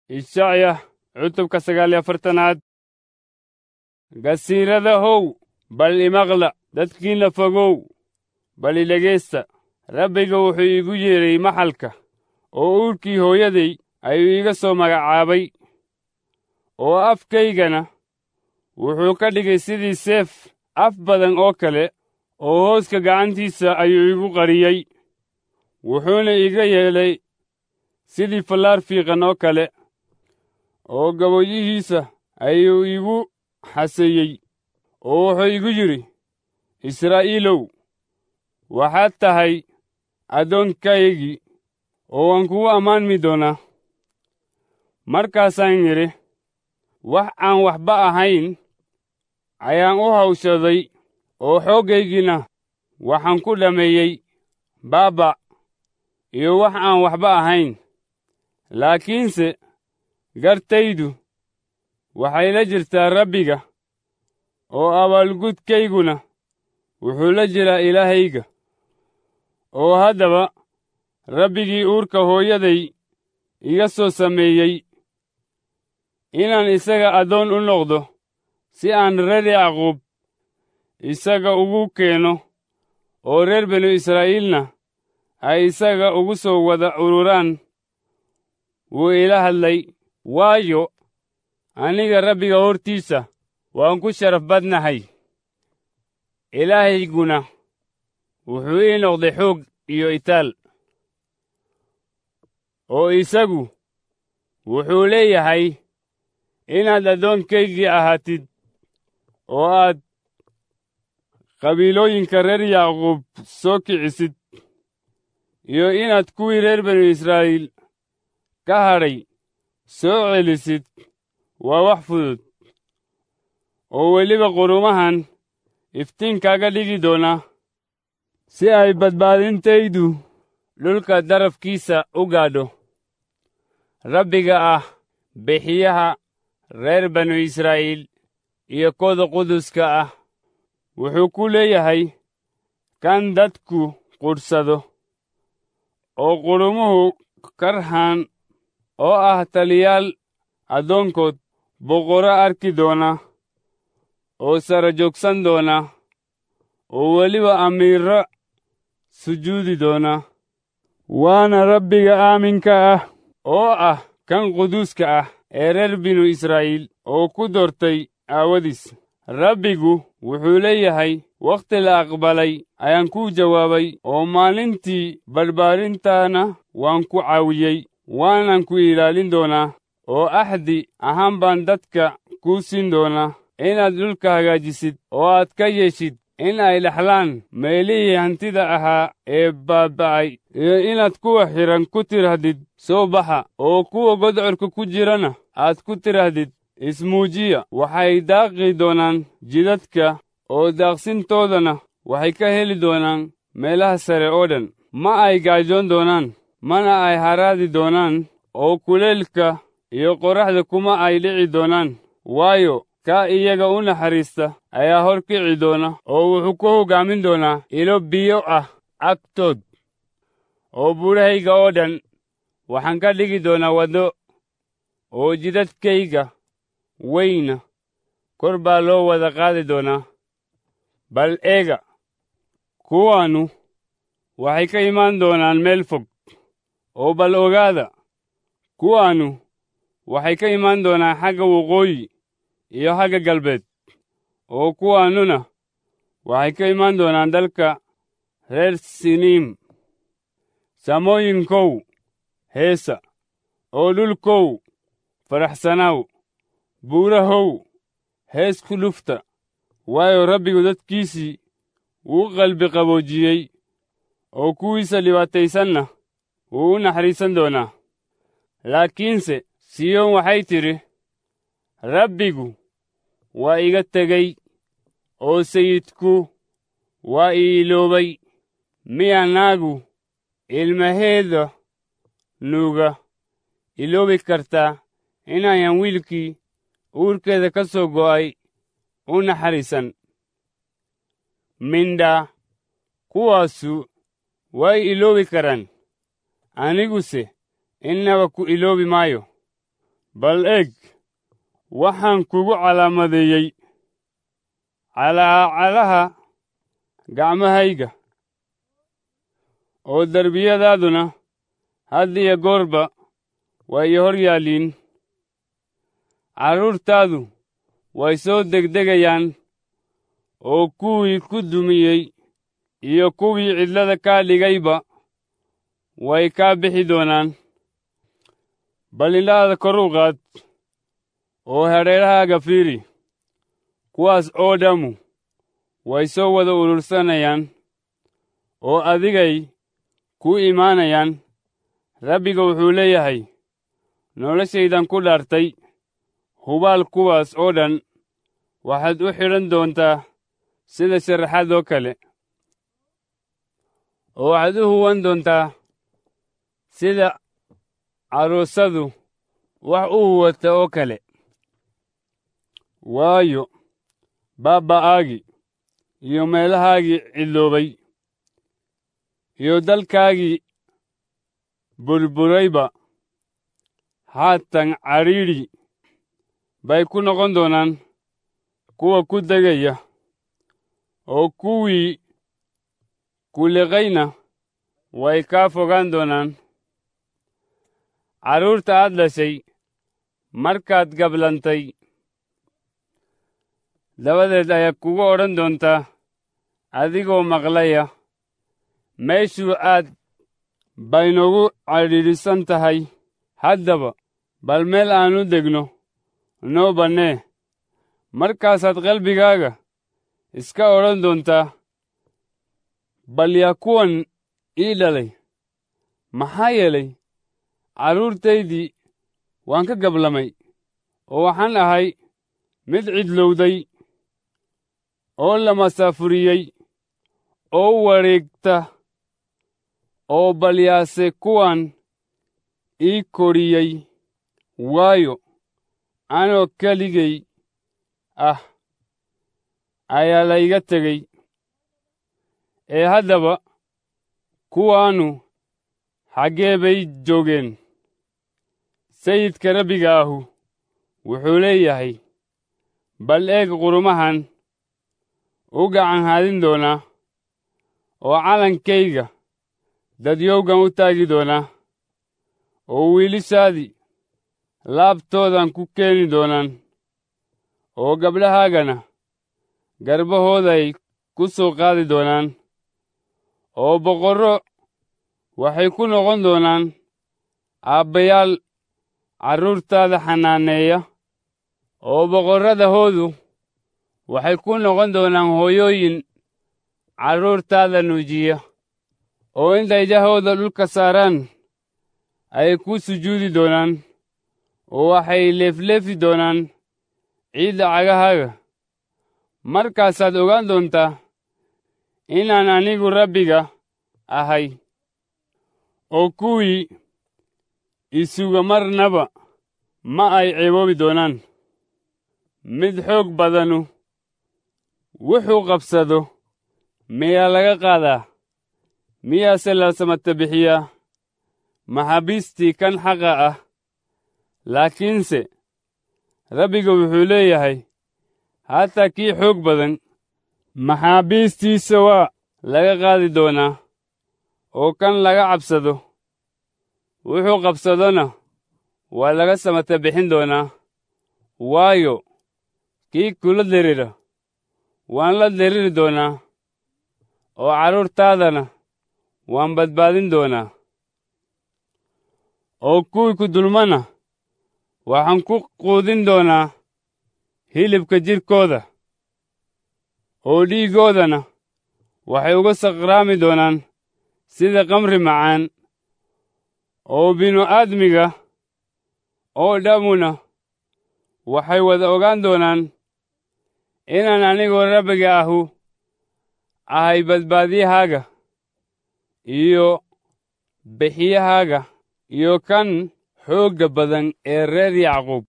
ishacya cutubka sagaal iyo afartanaad gasiiradahow bal imaqla dadkiinna fogow bal idhegaysta rabbiga wuxuu iigu yeedhay maxalka oo uurkii hooyaday ayuu iiga soo magacaabay oo afkaygana wuxuu ka dhigay sidii seef af badan oo kale oo hooska gacantiisa ayuu igu qariyey wuxuuna iga yeelay sidii fallaar fiiqan oo kale oo gaboyihiisa ayuu igu xaseeyey oo wuxuu igu yidhi israa'iilow waxaad tahay addoonkaygii oo waan kugu ammaanmi doonaa markaasaan yidhi wax aan waxba ahayn ayaan u hawshaday oo xooggaygiina waxaan ku dhammeeyey baaba iyo wax aan waxba ahayn laakiinse gartaydu waxay la jirtaa rabbiga oo abaalgudkayguna wuxuu la jiraa ilaahayga oo haddaba rabbigii uurka hooyaday iga soo sameeyey inaan isaga addoon u noqdo si aan reer yacquub isaga ugu keeno oo reer binu israa'iilna ay isaga ugu soo wada ururaan wuu ila hadlay waayo aniga rabbiga hortiisa waan ku sharaf badnahay ilaahayguna wuxuu ii noqday xoog iyo itaal oo isagu wuxuu leeyahay inaad addoonkaygii ahaatid oo aad qabiilooyinka reer yacquub soo kicisid iyo inaad kuwii reer binu israa'iil ka hadhay soo celisid waa wax fudud oo weliba qurumahan iftiinkaaga dhigi doona si ay badbaadintaydu dhulka darafkiisa u gaadho rabbiga ah bixiyaha reer banu israa'iil iyo kooda quduska ah wuxuu ku leeyahay kan dadku qudhsado oo qudhumuhu karhaan oo ah taliyaal addoonkood boqorro arki doona oo sara joogsan doona oo weliba amiirro sujuudi doona waana rabbiga aaminka ah oo ah kan quduuska ah ee reer binu israa'iil oo ku doortay aawadiis rabbigu wuxuu leeyahay wakhti la aqbalay ayaan kuu jawaabay oo maalintii barbaarintaana waan ku caawiyey waanan ku ilaalin doonaa oo axdi ahaan baan dadka kuu siin doonaa inaad dhulka hagaajisid oo aad ka yeeshid in ay dhexlaan meelihii hantida ahaa ee baaba'ay iyo inaad kuwa xidhan ku tidhahdid soo baxa oo kuwa godcorka ku jirana aad ku tidhahdid ismuujiya waxay daaqi doonaan jidadka oo daaqsintoodana waxay ka heli doonaan meelaha sare oo dhan ma ay gaajoon doonaan mana ay haraadi doonaan oo kuleelka iyo qorraxda kuma ay dhici doonaan waayo kaa iyaga u naxariista ayaa hor kici doona oo wuxuu ku hoggaamin doonaa ilo biyo ah agtood oo buudhahayga oo dhan waxaan ka dhigi doonaa waddo oo jidadkayga weyna kor baa loo wada qaadi doonaa bal eega kuwaannu waxay ka imaan doonaan meel fog oo bal ogaada kuwaannu waxay ka imaan doonaan xagga waqooyi iyo xagga galbeed oo kuwaannuna waxay ka imaan doonaan dalka reer siniim samooyinkow heesa oo dhulkow faraxsanaaw buurahow hees ku dhufta waayo rabbigu dadkiisii wuu qalbi qaboojiyey oo kuwiisa dhibaataysanna wuu u naxariisan doonaa laakiinse siyoon waxay tidhi rabbigu waa iga tegey oo sayidku waa ii iloobay miyaa naagu ilmaheeda nuuga iloobi kartaa inaayan wiilkii uurkeeda ka soo go'ay u naxariisan mindhaa kuwaasu way iloobi karaan aniguse innaba ku iloobi maayo bal eeg waxaan kugu calaamadeeyey calaacalaha gacmahayga oo derbiyadaaduna had iyo goorba way i hor yaalliin carruurtaadu way soo degdegayaan oo kuwii ku dumiyey iyo kuwii cidlada kaa dhigayba way kaa bixi doonaan bal indhahaada kor u qaad oo hadheerahaaga fiiri kuwaas oo dhammu way soo wada urursanayaan oo adigay ku imaanayaan rabbiga wuxuu leeyahay noloshaydan ku dhaartay hubaal kuwaas oo dhan waxaad u xidhan doontaa sida sharaxaad oo kale oo waxaad u huwan doontaa sida carruusadu wax u huwata oo kale waayo baabba'aagii iyo meelahaagii cidloobay iyo dalkaagii burburayba haatan cadhiidhi bay ku noqon doonaan kuwa ku degaya oo kuwii kuliqayna way kaa fogaan doonaan carruurta aad dhashay markaad gablantay dabadeed ayaa kugu odhan doontaa adigoo maqlaya meeshuu aad baynogu cadhiidhisan tahay haddaba bal meel aanu degno noo bannee markaasaad qalbigaaga iska odhan doontaa bal yaa kuwan ii dhalay maxaa yeelay carruurtaydii waan ka gablamay oo waxaan ahay mid cidlowday oo la masaafuriyey oo wareegta oo balyaase kuwan ii koriyey waayo anoo keligay ah ayaa layga tegey ee haddaba kuwaannu xaggee bay joogeen sayidka rabbiga ahu wuxuu leeyahay bal eeg qurumahan u gacan haadin doonaa oo calankayga dadyowgan u taagi doonaa oo wiilishaadii laabtoodan ku keeni doonaan oo gabdhahaagana garbahooday ku soo qaadi doonaan oo boqorro waxay ku noqon doonaan aabbayaal carruurtaada xanaaneeya oo boqorradahoodu waxay ku noqon doonaan hooyooyin carruurtaada nuujiya oo intay jahooda dhulka saaraan ay ku sujuudi doonaan oo waxay leefleefi doonaan ciidda cagahaaga markaasaad ogaan doontaa inaan anigu rabbiga ahay oo kuwii isuga marnaba ma ay ceeboobi doonaan mid xoog badanu wuxuu qabsado miyaa laga qaadaa miyaase la samata bixiyaa maxaabiistii kan xaqa ah laakiinse rabbiga wuxuu leeyahay hataa kii xoog badan maxaabiistiisa waa laga qaadi doonaa oo kan laga cabsado wuxuu qabsadona waa laga samata bixin doonaa waayo kii kula derira waan la deriri doonaa oo carruurtaadana waan badbaadin doonaa oo kuwii ku dulmana waxaan ku quudin doonaa hilibka jidhkooda oo dhiiggoodana waxay uga saqraami doonaan sida kamri macaan oo binu-aadmiga oo dhammuna waxay wada ogaan doonaan inaan anigoo rabbiga ahu ahay badbaadiyahaaga iyo bixiyahaaga iyo kan xoogga badan ee reer yacquub